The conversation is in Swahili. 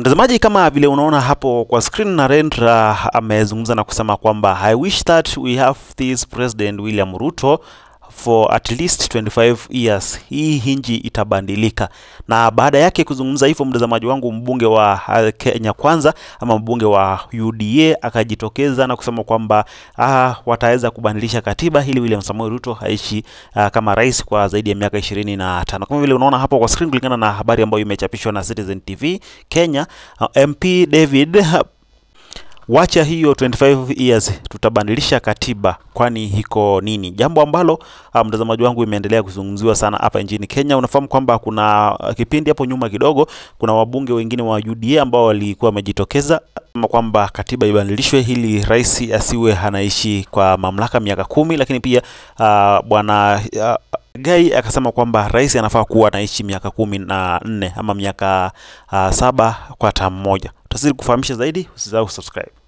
Mtazamaji, kama vile unaona hapo kwa screen, Narendra amezungumza na kusema kwamba I wish that we have this President William Ruto for at least 25 years, hii hinji itabadilika. Na baada yake kuzungumza hivyo, mtazamaji wangu, mbunge wa Kenya Kwanza ama mbunge wa UDA akajitokeza na kusema kwamba ah, wataweza kubadilisha katiba ili William Samoei Ruto aishi ah, kama rais kwa zaidi ya miaka ishirini na tano kama vile unaona hapo kwa screen, kulingana na habari ambayo imechapishwa na Citizen TV Kenya. ah, MP David wacha hiyo 25 years, tutabadilisha katiba, kwani hiko nini? Jambo ambalo uh, mtazamaji wangu imeendelea kuzungumziwa sana hapa nchini Kenya. Unafahamu kwamba kuna uh, kipindi hapo nyuma kidogo, kuna wabunge wengine wa UDA ambao walikuwa wamejitokeza kama kwamba katiba ibadilishwe ili rais asiwe anaishi kwa mamlaka miaka kumi, lakini pia uh, bwana uh, Gai akasema kwamba rais anafaa kuwa anaishi miaka kumi na nne ama miaka uh, saba kwa tamu moja. Tutazidi kufahamisha zaidi, usisahau kusubscribe.